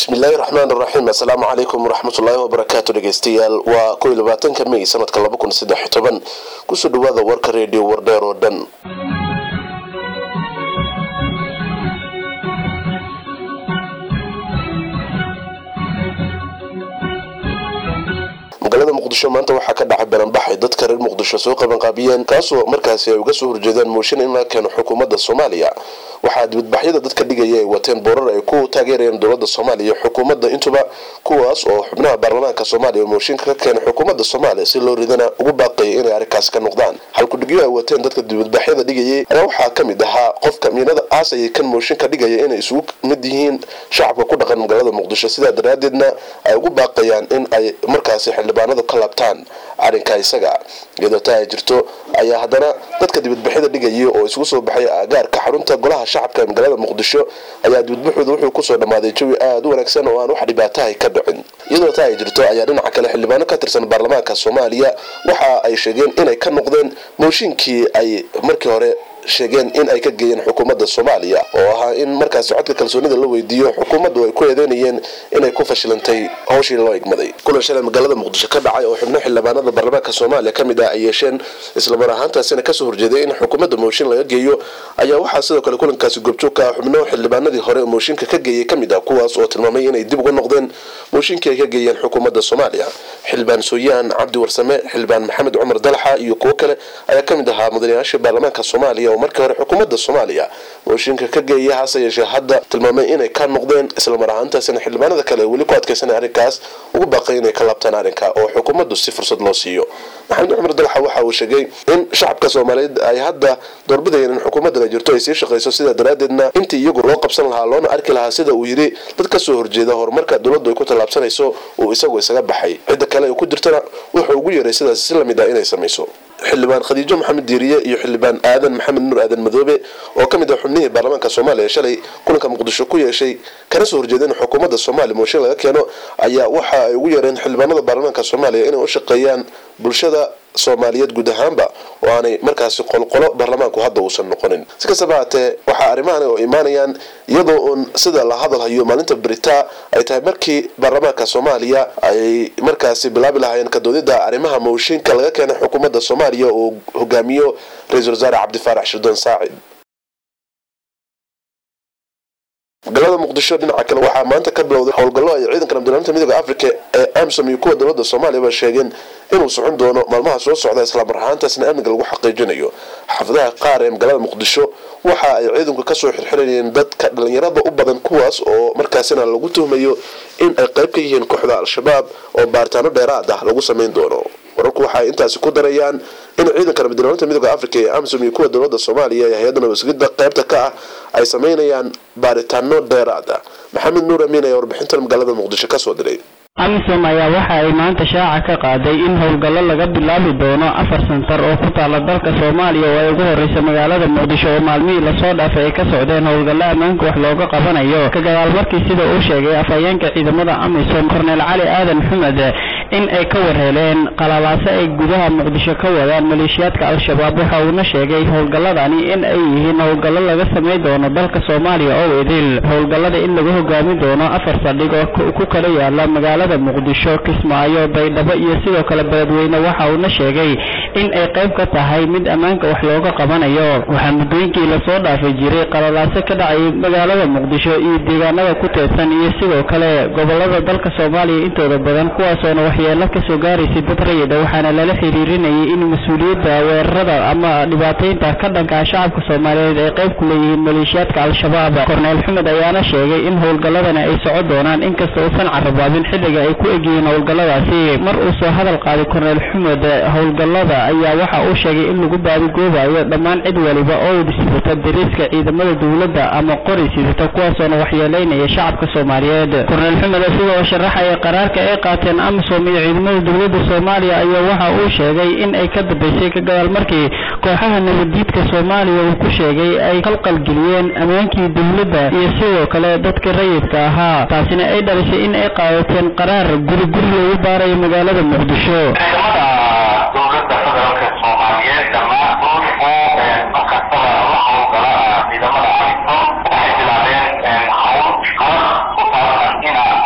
bismillaahi raxmaan raxiim assalaamu calaykum waraxmatullaahi wabarakaatu dhegeystayaal waa kow iyo labaatanka may sanadka laba kun saddex iyo toban kusoo dhawaada warka reediyo wardheer oo dhan magaalada muqdisho maanta waxaa ka dhacay baranbaxay dadka reer muqdisho soo qabanqaabiyeen kaasoo markaasi ay uga soo horjeedaan mooshin in la keeno xukuumadda soomaaliya waxaa dibadbaxyada dadka dhigaya ay wateen boorar ay ku taageerayeen dowladda soomaaliya xukuumadda intuba kuwaas oo xubnaha baarlamaanka soomaaliya mooshinka ka keenay xukuumadda soomaaliya si loo ridana ugu baaqaya inay arrinkaasi ka noqdaan halkudhigyo ay wateen dadka dibadbaxyada dhigayay ayaa waxaa ka mid ahaa qofka miinada aasayay kan mooshinka dhigaya inay isugu mid yihiin shacabka ku dhaqan magaalada muqdisho sidaa daraadeedna ay ugu baaqayaan in ay markaasi xildhibaanadu ka laabtaan arrinka isaga iyadoo taa ay jirto ayaa haddana dadka dibadbaxyada dhigaya oo isugu soo baxay aagaarka xarunta golaha shacabka ee magaalada muqdisho ayaa dibadbaxooda wuxuu kusoo dhammaaday jawi aada u wanaagsan oo aan wax dhibaatahay ka dhicin iyadoo taa ay jirto ayaa dhinaca kale xildhibaano ka tirsan baarlamaanka soomaaliya waxa ay sheegeen inay ka noqdeen mooshinkii ay markii hore sheegeen in ay ka geeyeen xukuumadda soomaaliya oo ahaa in markaasi codka kalsoonida la weydiiyo xukuumaddu ay ku eedeynayeen inay ku fashilantay howshii loo igmaday kulan shalay magaalada muqdisho ka dhacay oo xubno xildhibaanada baarlamaanka soomaaliya ka mid ah ay yeesheen islamar ahaantaasina kasoo horjeeday in xukuumadda mooshin laga geeyo ayaa waxaa sidoo kale kulankaasi goobjoog ka ah xubno xildhibaanadii hore mooshinka ka geeyay kamid ah kuwaas oo tilmaamay inay dib uga noqdeen mooshinkii ay ka geeyeen xukuumadda soomaaliya xildhibaan sooyaan cabdi warsame xildhibaan maxamed cumar dalaxa iyo kuwo kale ayaa kamid ahaa mudanayaasha baarlamaanka soomaaliya oo markii hore xukuumadda soomaaliya mooshinka ka geeya hase yeeshee hadda tilmaamay inay ka noqdeen islamar ahaantaasina xildhibaanada kale weli ku adkaysanay arrinkaas ugu baaqay inay ka laabtaan arrinka oo xukuumaddu si fursad loo siiyo maxamed cumar dalaxa waxa uu sheegay in shacabka soomaaliyeed ay hadda doorbidayeen in xukuumaddan ay jirto ay sii shaqayso sidaa daraadeedna intii iyagu loo qabsan lahaa loona arki lahaa sida uu yidhi dad ka soo horjeeda horumarka dowladdu ay ku tallaabsanayso uu isagu isaga baxay cidda kale ay ku jirtana wuxuu ugu yeeray sidaas si lamid ah inay samayso xildhibaan khadiijo maxamed diiriye iyo xildhibaan aadan maxamed nuur aadan madoobe oo ka mid ah xubnihii baarlamaanka soomaaliya shalay kulanka muqdisho ku yeeshay kana soo horjeedeen xukuumadda soomaaliya mooshin laga keeno ayaa waxa ay ugu yeereen xildhibaanada baarlamaanka soomaaliya inay u shaqeeyaan bulshada soomaaliyeed guud ahaanba oo aanay markaasi qolqolo baarlamaanku hadda uusan noqonin si kastaba haatee waxaa arrimahan oo imaanayaan iyadoo uun sida la hadalhayo maalinta beritaa ay tahay markii baarlamaanka soomaaliya ay markaasi bilaabi lahaayeen kadoodida arrimaha mooshinka laga keenay xukuumadda soomaaliya oo hogaamiyo ra-iisul wasaare cabdifaarax shirdoon saacid magaalada muqdisho dhinaca kale waxaa maanta ka bilowday howlgallo ay ciidanka nabdilaalinta midooda africa ee amsom iyo kuwa dowladda soomaaliya ba sheegeen inuu socon doono maalmaha soo socda islamar ahaantaasna amniga lagu xaqiijinayo xaafadaha qaar ee magaalada muqdisho waxa ay ciidanku kasoo xirxirayeen dadka dhalinyarada u badan kuwaas oo markaasina lagu tuhmayo in ay qayb ka yihiin kooxda al-shabaab oo baaritaano dheeraad ah lagu samayn doono wararku waxaay intaasi ku darayaan in ciidanka nabadilaalinta midooda africa ee amsom iyo kuwa dowladda soomaaliya ee hay-adda nabadsugyada qaybta ka ah ay samaynayaan baaritaano dheeraad ah maxamed nuur amiin ayaa warbixintan magaalada muqdisho kasoo diray amisom ayaa waxa ay maanta shaaca ka qaaday in howlgallo laga bilaabi doono afar santar oo ku taala dalka soomaaliya oo ay ugu horreysa magaalada muqdisho oo maalmihii lasoo dhaafay ay ka socdeen howlgallo ammaanka wax looga qabanayo ka gadaal markii sida uu sheegay afhayeenka ciidamada amisom korneel cali aadan xumed in ay ka warheeleen qalabaaso ay gudaha muqdisho ka wadaan maleeshiyaadka al-shabaab waxa uuna sheegay howlgalladani in ay yihiin howlgallo laga samay doono dalka soomaaliya oo idil howlgallada in lagu hogaami doono afar saldhig oo ku kala yaala magaalada muqdisho kismaayo baydhabo iyo sidoo kale beledweyne waxa uuna sheegay in ay qayb ka tahay mid ammaanka wax looga qabanayo waxaa muddooyinkii lasoo dhaafi jiray qalalaaso ka dhacay magaalada muqdisho iyo deegaanada ku teedsan iyo sidoo kale gobolada dalka soomaaliya intooda badan kuwaasoona waxyeelo kasoo gaaraysay dad rayida waxaana lala xiriirinayay in mas-uuliyadda weerarada ama dhibaataynta ka dhanka shacabka soomaaliyeed ay qayb ku leeyihiin maleeshiyaadka al-shabaab korneel xumed ayaana sheegay in howlgalladani ay soco doonaan inkasta uusan carabaabin xilliga ay ku egyihiin howlgalladaasi mar uu soo hadal qaaday korneel xumed howlgallada ayaa waxa uu sheegay in lagu baadigoobayo dhammaan cid waliba oo sidata dariiska ciidamada dowladda ama qori sidata kuwaasoona waxyeelaynaya shacabka soomaaliyeed korneel xumed isagoo sharaxaya qaraarka ay qaateen amisom iyo ciidamada dowladda soomaaliya ayaa waxa uu sheegay in ay ka dambeysay ka gadaal markii kooxaha nabaddiidka soomaaliya uu ku sheegay ay qalqalgeliyeen ammaankii dowladda iyo sidoo kale dadka rayidka ahaa taasina ay dhalisay in ay qaadateen qaraar guri guri loogu baarayo magaalada muqdisho dowladda federaalka soomaaliyeed dhammaantood oo markastaba la howlgala ciidamada amisom waxay bilaabeen hawl hawl ku saabsan ina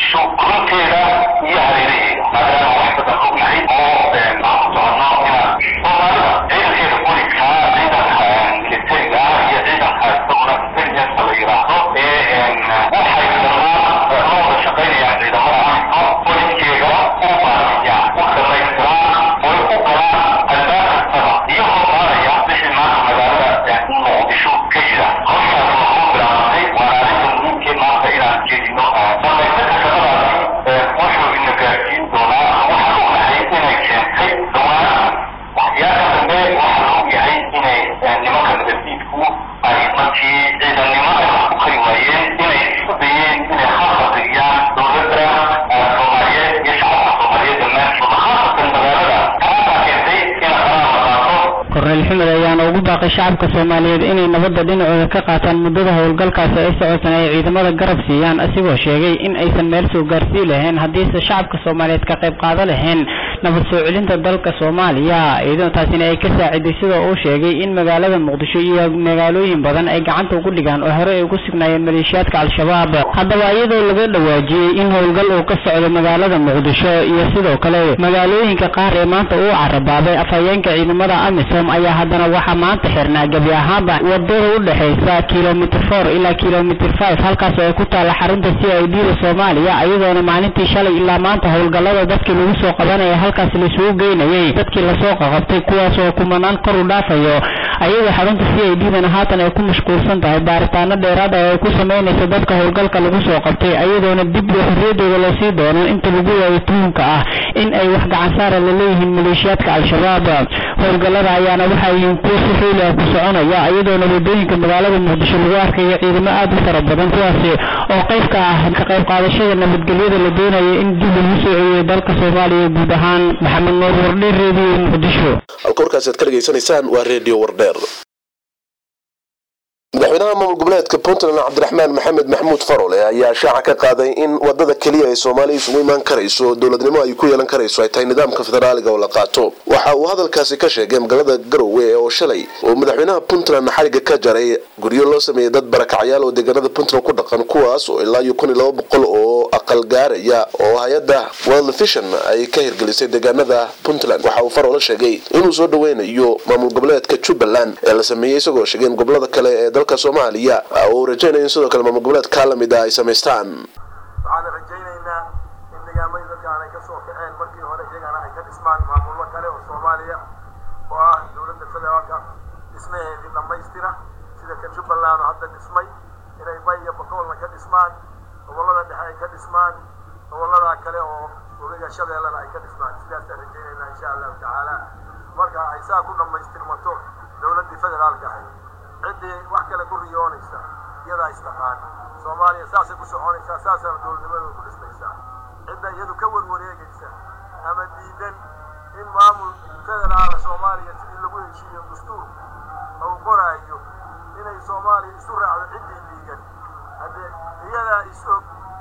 muqdisho runteeda iyo hareeraheeda maadaama wax badan ognahay oo aan ku soconno inaan soomaalida ciidankeeda booliska ciidanka militariga iyo ciidanka isaguna intelligence la yiraahdo ee waxay dhammaan la wada shaqaynayaan ciidamada amisom boliskeega u baariyaan u dhamaystiraan oy u galaan albaab kastaba iyagoo baaraya wixii maanta magaalada muqdisho ka jira hawshaas waa ku bilaabantay waana arrinta muhiimkee maanta inaan jeedino dhamaystirka shaqadaasi wuxuu ina gaarsiin doonaa waxaan ognahay inay keentay dhawaan waxyaaka dambe waxaa la ogyahay inay nimanka nabaddiidku ay markii ciidannimada ku kari waayeen inay isku dayeen inay khalqadigiyaan dowladda soomaaliyeed iyo shacabka soomaaliyeed dhammaantood khaasatan magaalada taasaa keentay in qaraar la qaato korneyl xumed ayaana ugu baaqay shacabka soomaaliyeed inay nabadda dhinacooda ka qaataan muddada howlgalkaasi ay socotan ay ciidamada garab siiyaan asigoo sheegay in aysan meel soo gaarsii lahayn haddiise shacabka soomaaliyeed ka qayb qaado lahayn nabad soo celinta dalka soomaaliya iyadoo taasina ay ka saaciday sidoo uu sheegay in magaalada muqdisho iyo magaalooyin badan ay gacanta ugu dhigaan oo hore ay ugu sugnaayeen maleeshiyaadka al-shabaab haddaba iyadoo laga dhawaajiyey in howlgal uu ka socdo magaalada muqdisho iyo sidoo kale magaalooyinka qaar ee maanta uu carabaabay afhayeenka ciidamada amisom ayaa haddana waxaa maanta xirnaa gebi ahaanba wadada u dhexaysa kilomitr four ilaa kilomitr five halkaas oo ay ku taalla xarunta c i d da soomaaliya iyadoona maalintii shalay ilaa maanta howlgallada dadkii lagu soo qabanaya halkaas laisugu geynayay dadkii lasoo qaqabtay kuwaas oo kumanaan kor u dhaafayo ayadoo xarunta c i d dana haatan ay ku mashquulsan tahay baaritaano dheeraad ah oo ay ku samaynayso dadka howlgalka lagu soo qabtay iyadoona dib xorriyadooda loo sii doono inta lagu waayo tuhunka ah in ay wax gacansaara la leeyihiin maleeshiyaadka al-shabaab howlgallada ayaana waxaa yihiin kuwo si xooli ah ku soconaya iyadoona wadooyinka magaalada muqdisho lagu arkayo ciidamo aad u fara badan kuwaasi oo qayb ka ah ka qayb qaadashada nabadgelyada la doonaya in dib lagu soo celiyo dalka soomaaliya guud ahaan maxamed nuur wardhe reediyo muqdisho halka warkaasi aad ka dhegaysanaysaan waa redio wardheer madaxweynaha maamul goboleedka puntland cabdiraxmaan maxamed maxmuud farole ayaa shaaca ka qaaday in wadada keliya ay soomaaliya isugu imaan karayso dowladnimo ay ku yeelan karayso ay tahay nidaamka federaaliga oo la qaato waxa uu hadalkaasi ka sheegay magaalada garowe oo shalay oo madaxweynaha puntland xariga ka jaray guryo loo sameeyay dad barakacyaal oo deegaanada puntland ku dhaqan kuwaas oo ilaa iyo kun iyo laba boqol oo aqal gaaraya oo hay-adda world vision ay ka hirgelisay deegaanada puntland waxa uu farole sheegay inuu soo dhaweynayo maamul goboleedka jubbaland ee la sameeyey isagoo sheegay in gobolada kale ee dalka soomaaliya oo uu rajaynayo in sidoo kale maamul goboleedka la mid ah ay samaystaan waxaan rajaynaynaa in deegaamadii dadkaan ay ka soo kaceen markii hore iyagana ay ka dhismaan maamullo kale oo soomaaliya oo ah dowladda federaalka dhismaheedii dhammaystira sida ka jubbaland oo hadda dhismay inay bay iyo bakoolna ka dhismaan gobollada dhexe ay ka dhismaan gobollada kale oo weliga shabeellana ay ka dhismaan sidaasaan rajaynaynaa insha allahu tacaala marka ay saa ku dhammaystirmato dowladdii federaalka ahayd ciddii wax kale ku riyoonaysa iyadaa istaqaan soomaaliya saasay ku soconaysaa saasaana dowladnimadooda ku dhismaysaa cidda iyadu ka warwareegaysa ama diidan in maamul federaala soomaaliya sidii lagu heshiiyo dastuur uu qoraayo inay soomaaliya isu raacdo ciddii diigan haddee iyadaa is og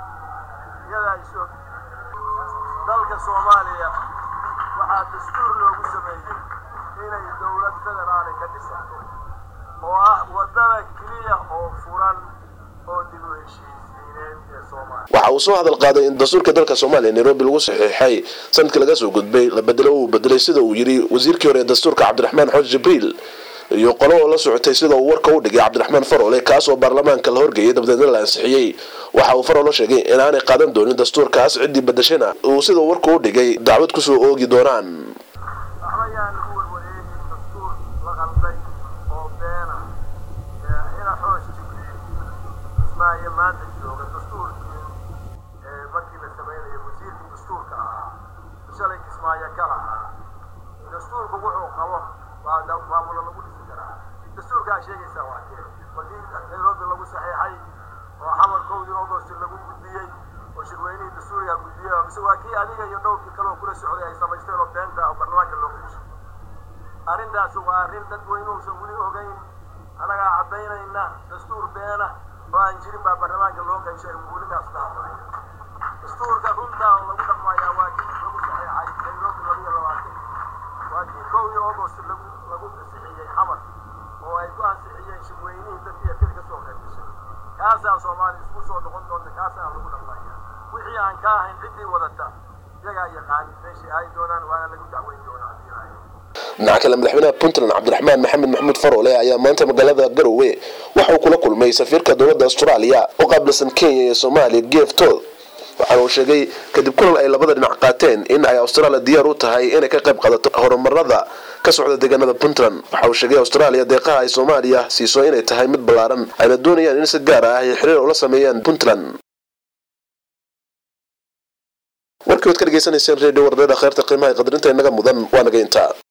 iyadaa is og dalka soomaaliya waxaa dastuur loogu sameeyey inay dowlad federaali ka dhisanto oo ah wadada keliya oo furan oo dib u heshiisiineed ee soomaaliya waxa uu soo hadal qaaday in dastuurka dalka soomaaliya nairobi lagu saxiixay sanadkii laga soo gudbay la bedelo uu bedelay sida uu yidhi wasiirkii hore ee dastuurka cabdiraxmaan xooj jibriil iyo qolo oo la socotay sida uu warka u dhigay cabdiraxmaan farole kaas oo baarlamaanka la horgeeyay dabadeedna la ansixiyey waxa uu farole sheegay inaanay qaadan doonin dastuurkaas ciddii bedeshana uu sida warka u dhigay dacwad kusoo oogi doonaan waxba yaan lagu warwareegin dastuur la qalday oo beena ina xoos jibriil ismaayo maanta jooga dastuurkii markii la samaynayo wasiirkii dastuurka ahaa shalay kismaayo ka lahaa dastuurku wuxuu qabo waa maamulo lagu dhisi karaa dastuurkaa sheegaysaa waa kee markii nairobi lagu saxiixay oo xamar kowdii agost lagu gudbiyey oo shirweynihii dastuuriga gudbiyey mise waa kii adiga iyo dhowrkii kale oo kula socday ay samaysteen oo beenta oo barlamaanka loo qeyshay arrintaas waa arrin dadweynuhuusan weli ogeyn annagaa caddaynayna dastuur beena oo aan jirin baa barlamaanka loo qeyshay weligaas ka hadlaya dastuurka runtaa lagu dhaqmayaa waa kii lagu saxiixay nairobi laba iyo labaatan waa kii kowdii agost lagu lagu ansixiyey xamar oo ay ku ansixiyeen shirweynihii dadkii erkada ka soo qeyb gashay kaasaa soomaaliya isku soo noqon doonta kaasaa lagu dhaqmaya wixii aan ka ahayn ciddii wadata iyagaa yaqaan meeshay aadi doonaan waana lagu dacweyn doonaa haddii ilaahay dhinaca kale madaxweynaha puntland cabdiraxmaan maxamed maxamuud faroole ayaa maanta magaalada garowe waxa uu kula kulmay safiirka dowladda austraaliya u qaabilsan kenya iyo soomaaliya geef tood waxaana uu sheegay kadib kulan ay labada dhinac qaateen in ay australia diyaar u tahay inay ka qayb qaadato horumarada ka socda deegaanada puntland waxa uu sheegay australia deeqaha ay soomaaliya siiso inay tahay mid ballaaran ayna doonayaan in si gaar ah ay xiriir ula sameeyaan puntland warkii waad ka dhegeysanayseen redio wardada kheyrta qiimaha qadarinta inaga mudan waa naga intaa